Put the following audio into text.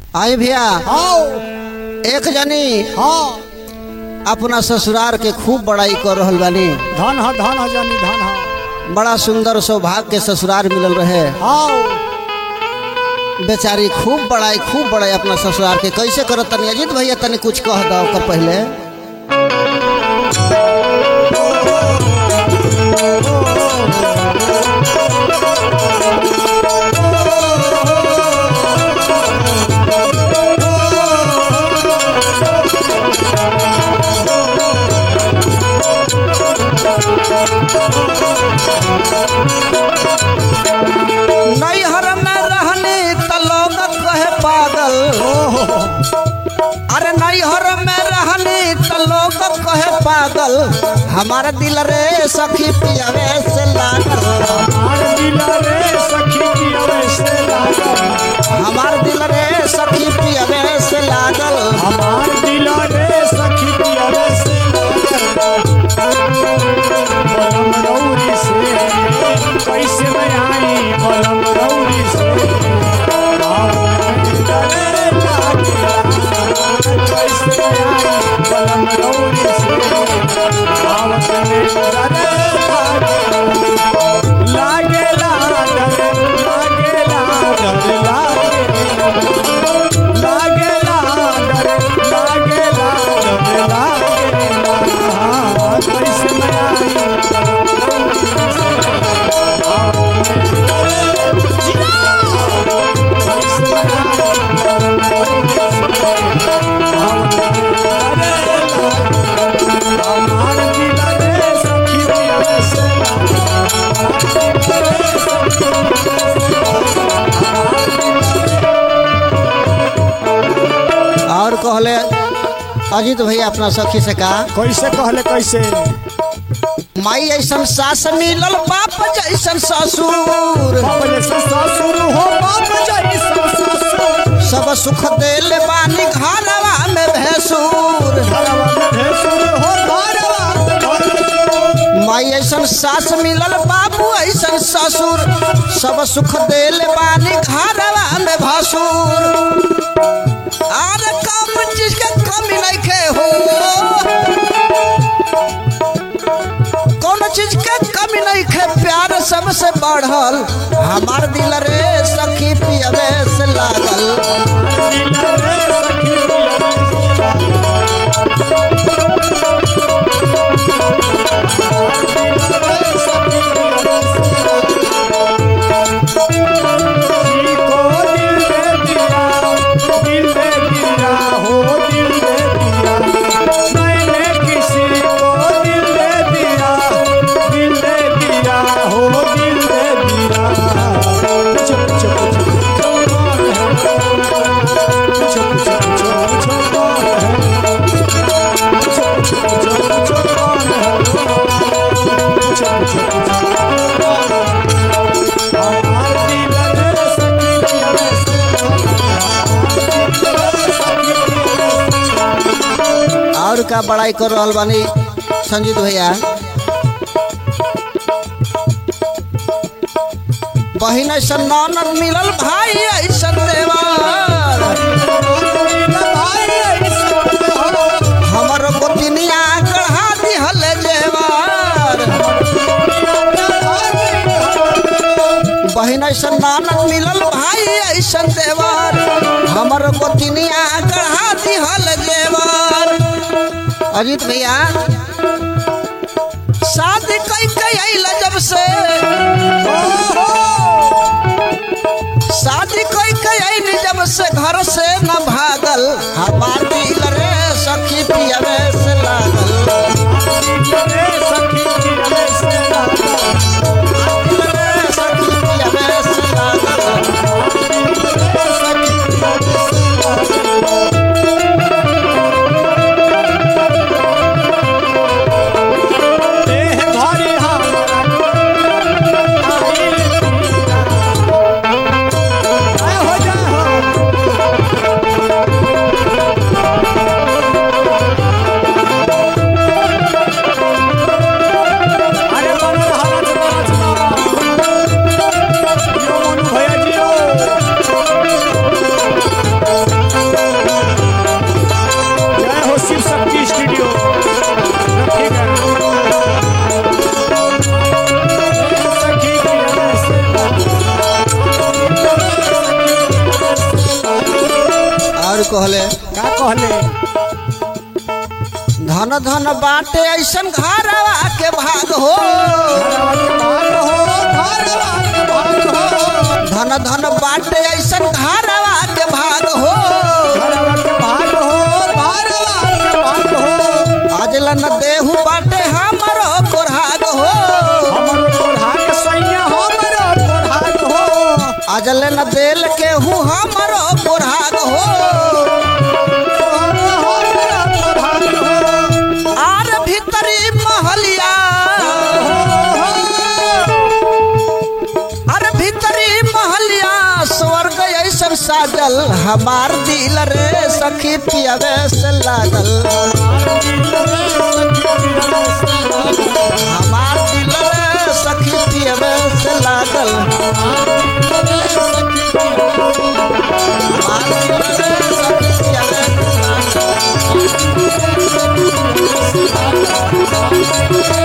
आई भैया हाँ एक जनी हाँ अपना ससुरार के खूब बड़ाई कर रहल बानी धन ह धन ह जानी धन ह बड़ा सुंदर सौभाग्य के ससुरार मिलल रहे हाँ बेचारी खूब बड़ाई खूब बड़ाई अपना ससुरार के कैसे करत तनी अजीत भैया तनी कुछ कह दो ओकर पहले नैहर में रहनी त लोग कहे पागल अरे नैहर में रहनी त लोग कहे पागल हमारा दिल रे सखी पियावे से लागल हमार दिल रे सखी की अवश्य लागल हमार दिल रे सखी पियावे से लागल हमार दिल रे सखी की अवश्य लागल बलम रौरी से कैसे मैं आई बलम रौरी से आओ रे लागल कैसे मैं आई बलम रौरी से आओ रे लागे लागल लागे लागल लागे लागे लागल लागे लागल लागे कैसे मैं आई और कहले अजीत भैया अपना सखी से कहा कैसे कहले कैसे माई ऐसन सास मिलल बाप जैसन ससुर बाप जैसे ससुर हो बाप जैसे ससुर सब सुख देले बानी घरवा में भैंसुर घरवा में भेसुर हो घरवा में भेसुर। माई ऐसन सास मिलल बाबू ऐसन ससुर सब सुख देले बानी घरवा में भसुर आर कम चीज के कमी नइखे हो कौन चीज के कमी नइखे प्यार सबसे बढ़ल हमार दिल रे सखी पियवे से लागल दिल रे सखी जी को दिल दे दिया दिल दे दिया हो दिल दे दिया मैंने किसी को दिल दे दिया दिल दे दिया हो दिल दे दिया पूछो पूछो पूछो पूछो पूछो पूछो पूछो कौन है पूछो पूछो पूछो पूछो कौन है पूछो पूछो पूछो हमार दिल रे सखी पिया और का बड़ाई कर रहल बानी संजीत भैया बहिन ऐसन ननद मिलल भाई ऐसन देवर हमर गोतिनिया गढ़ा दिहल जेवर बहिन ऐसन ननद मिलल भाई ऐसन देवर हमर गोतिनिया गढ़ा दिहल जेवर अजीत भैया शादी कई कई आइल जब से शादी कोई कई जब से घर से न भागल हमार दिल रे सखी पियवे से लागल दिल रे सखी पियवे से लागल देह भारी हमारा आए हो जाए हो और कहले का कहले धन धन बाटे ऐसन घरवा के भाग हो घरवा के भाग हो घरवा के भाग हो धन धन बाटे ऐसन घरवा के भाग हो घरवा के भाग हो घरवा के भाग हो आज लन देहू बाटे हमरो कोरहाग हो हमर कोढ़ा के सैया हमर कोढ़ा हो आज लन देल के हूँ हमरो कोरहाग हो आर भीतरी महलिया अरे भीतरी महलिया स्वर्ग ऐसन साजल हमार दिल रे सखी पियवे से लागल हमार दिल रे सखी पियवे से लागल हमार दिल रे सखी पियवे से लागल